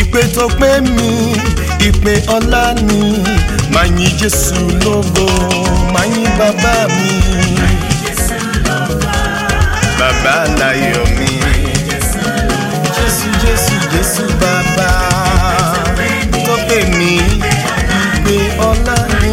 ìpè tó pé mi ìpè ọlá ni màá yìn jésù lógo màá yìn bàbá mi bàbá láyọ̀ mi jésù jésù jésù bàbá tó pè mí ìpè ọlá ni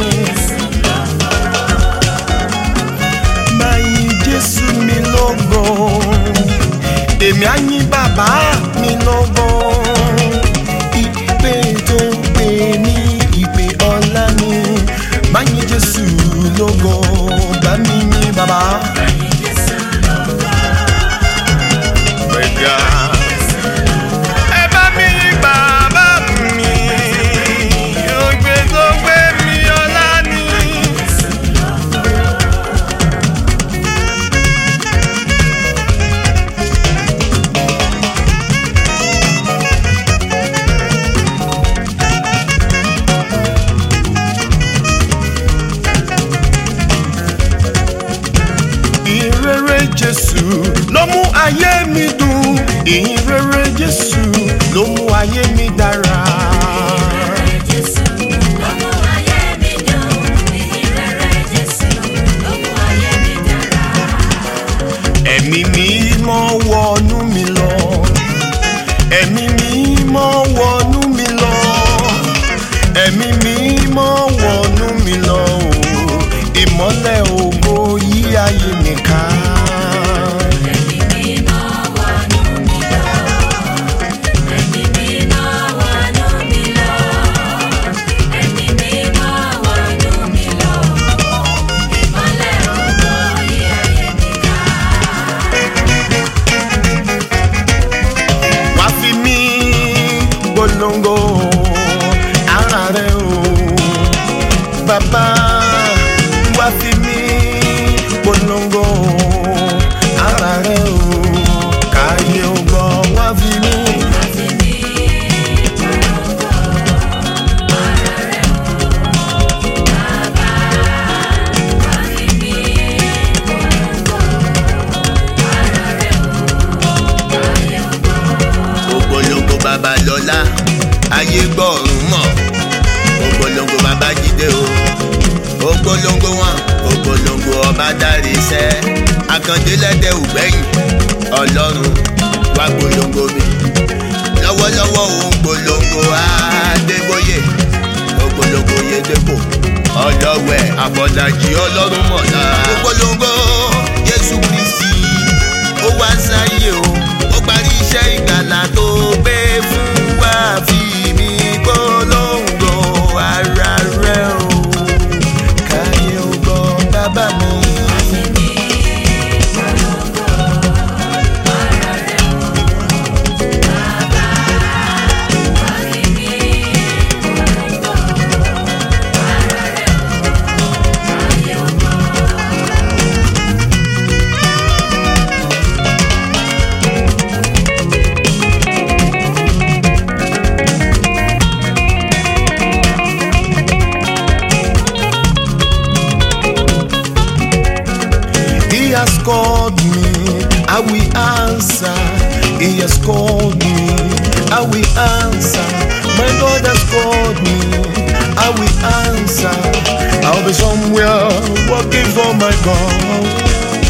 màá yìn jésù mi lógo èmi á yìn bàbá mi lógo ìpè tó pè mí ìpè ọlá ni màá yìn jésù lógo bá mi yìn bàbá. Gbẹ̀gà. Ẹ bá mi yìn bàbá mi, ògbé tó gbé mi ọlá ni. ìrere jésù ló mú ayé mi dùn ìrere jésù ló mú ayé mi dára. ẹ̀mí mímọ́ wọnú mi lọ ẹ̀mí mímọ́ wọnú mi lọ ẹ̀mí mímọ́ wọnú mi lọ o ìmọ́lẹ̀ ògo yí ayé mi ká. wá fi mí polongo ara rẹ o bàbá wá fi mí polongo ara rẹ o káyé o gbọ́ wá fi mí. ògbólógbò babalọ́lá ayé gbọ́ọ̀rùn mọ̀ ògbólógbò babájídé o ògbólógbò wọn ògbólógbò ọba dárí iṣẹ́ akandélẹ́dẹ́ ògbẹ́yìn ọlọ́run wá gbólógbò mi lọ́wọ́lọ́wọ́ òun gbólógbò adébóyè ògbólógbò yédèpò ọlọ́wẹ̀ àbọ̀dájì ọlọ́run mọ̀lá ògbólógbò jésù kristi ó wá sáyé o ó parí iṣẹ́ ìgbàlà tó gbé fún wa fi mí gbólóńgbò ara rẹ o. káyé o gbọ́ bàbá mi. He has called me, I will answer. He has called me, I will answer. My God has called me, I will answer. I'll be somewhere working for my God.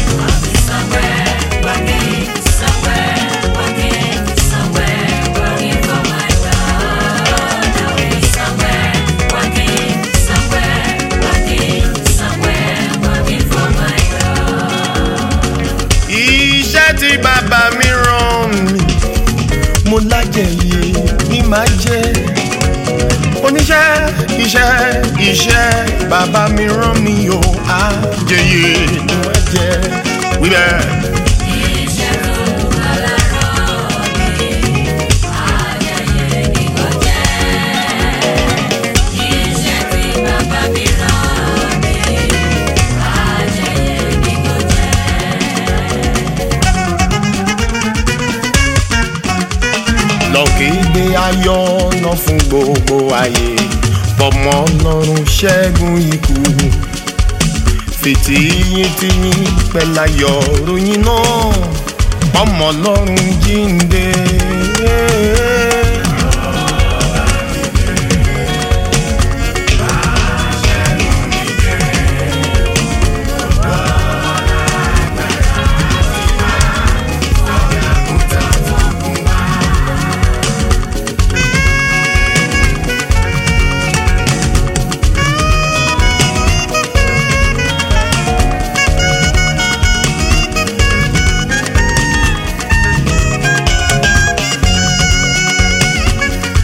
Iṣẹ́ tí bàbá mi rán mi, mo lájẹyè ní màá jẹ́. Oníṣẹ́ iṣẹ́ iṣẹ́ bàbá mi rán mi o, àjẹyè ní màá jẹ́. Wíbẹ̀. lọ́kìgbé ayọ̀ ọ̀nà fún gbogbo ayé fọmọ ọlọ́run ṣẹ́gun ikú fìtìyín tìyín pẹ̀láyọ̀ ròyìn náà ọmọ ọlọ́run jíǹde.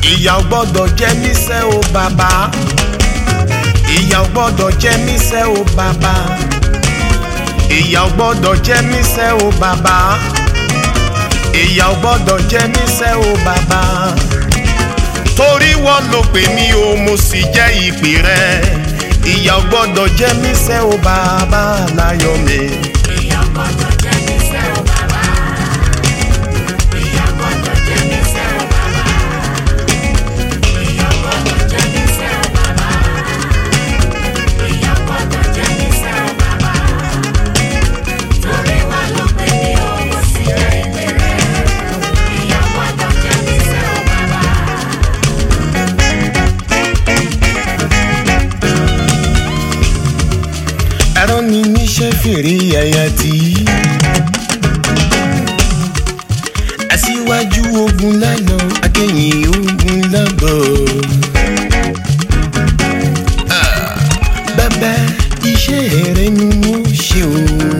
ìyà ò gbọ́dọ̀ jẹ mí sẹ́ o bàbá ìyà ò gbọ́dọ̀ jẹ mí sẹ́ o bàbá ìyà ò gbọ́dọ̀ jẹ mí sẹ́ o bàbá ìyà ò gbọ́dọ̀ jẹ mí sẹ́ o bàbá torí wọ́n ló pè mí o mo sì jẹ́ ìpè rẹ ìyà ò gbọ́dọ̀ jẹ mí sẹ́ o bàbá láyọ̀ mi. Ìyà gbọ́dọ̀ jẹ mí sẹ́ o bàbá. Ìyà gbọ́dọ̀ jẹ mí sẹ́ o bàbá. Ìyà gbọ́dọ̀ jẹ mí sẹ́ o bàbá. Ìyà gbọ́dọ̀ jẹ mí sẹ́ o bàbá. Torí wà ló pè mí o, mo sì jẹ́ ìpè rẹ̀. Ìyà gbọ́dọ̀ jẹ mí sẹ́ o bàbá. ẹ̀rọ ni níṣẹ́ fèrè ẹ̀yà tí. aṣíwájú ogun lálọ akẹ́yìn ogun lábọ̀. Ah, bàbá iṣẹ́ rẹ ni mo ṣe o.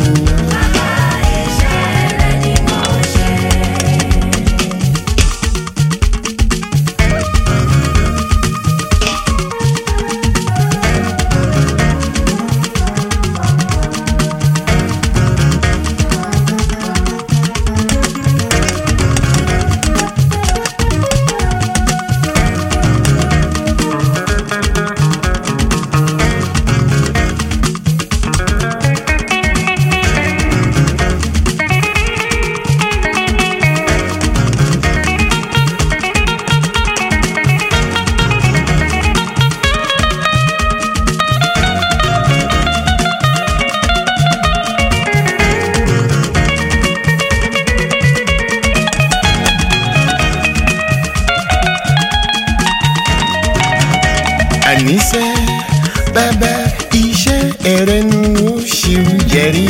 àníṣe bàbá iṣẹ́ rẹ ni mo ṣe ń jẹ́rí.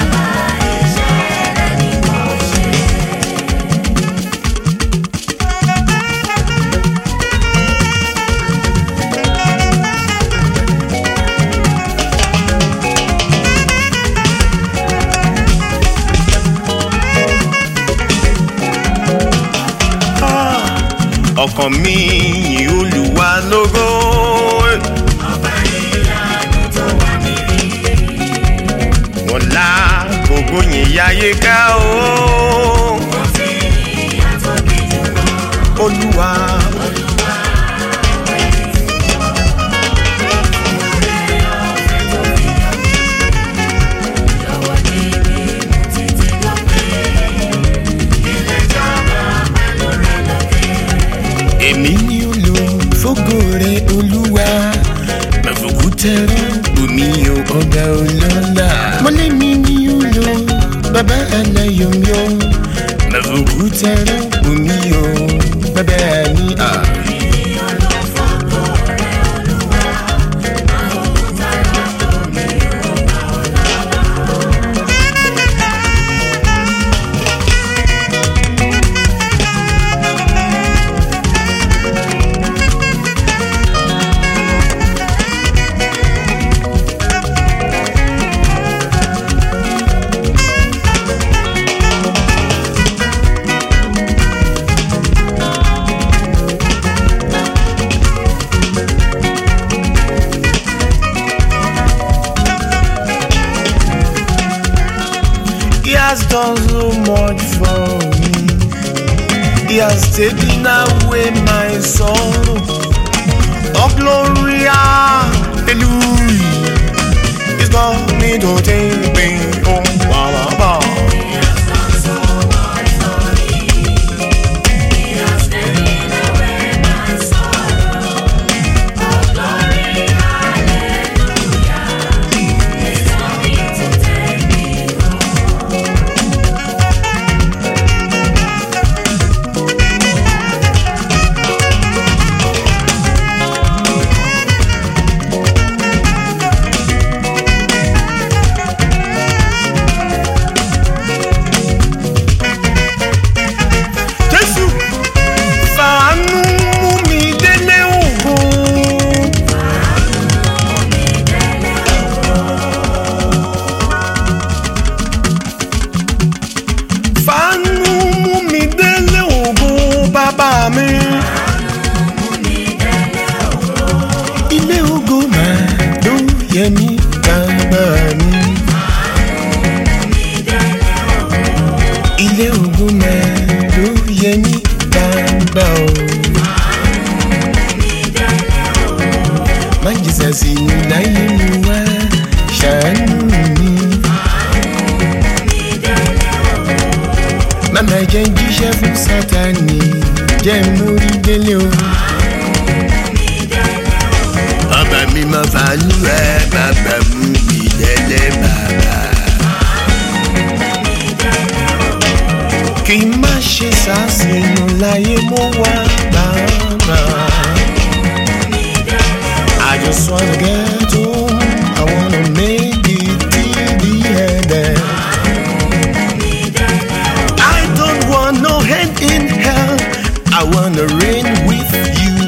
ọkàn mi yìn olùwà lógo. Ọba ìyanu tó wà mí rí. wọn la gbogbo yìn yáyé ká o. Mo fi ìyà tó bí jù lọ. olúwa èmi ni olú fógo rẹ olúwa mẹfòkú tẹrẹ omi o ọba ọlọ́lá. mọ́lẹ́mi ni olú bàbá aláyọ̀mí o mẹfòkú tẹrẹ omi o bàbá mi à. He has done so much for me. He has taken away my sorrow. Oh, glory, hallelujah. He's got me to take me home. Ba, ba, ba. yẹ mí bàbá mi. ilé ògùn náà ló yẹ mí bàbá o. má jìsà sí mi láyé mi wá ṣàánú mi. màmá jẹ́ ń jíṣẹ́ fún sátani jẹ́ ń mórí délé o. ọba mi máa fàánú ẹ bàbá mú mi délé bàbá. kì í má ṣe sàṣìnù láyé mo wá bàbá. I just wanna get home. I wanna make it till the end. I don't want no hand in hell. I wanna reign with you.